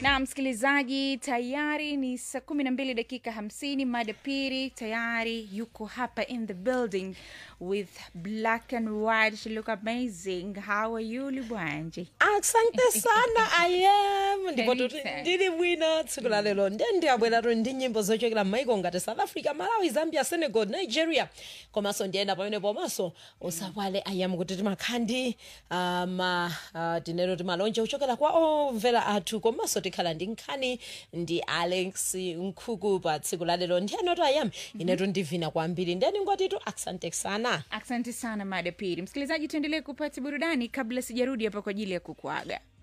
na msikilizaji tayari ni saa kumi na mbili dakika hamsini mada piri tayari yuko hapa in the building with black and white she look amazing how are you libwanje asante sana iam ndipo tuti Anytime. ndili bwino tsiku la lero nde ndiyabweratu ndi nyimbo zochokera m'maiko ngati south africa malawi zambia senegal nigeria komanso ndiyenda pamene pomaso usawale iam kuti timakhala ndi ah, ma ah, tinero timalonje kuchokera kwa omvera athu komanso tikhala ndi nkhani ndi alex nkhuku pa tsiku la lero ndiyanoto iam inetu ndivina kwambiri ndeni ngotitu asante sana asante sana mada piri msikilizaji tuendelee kupata burudani kabla sijarudi hapa kwa ajili ya kukuaga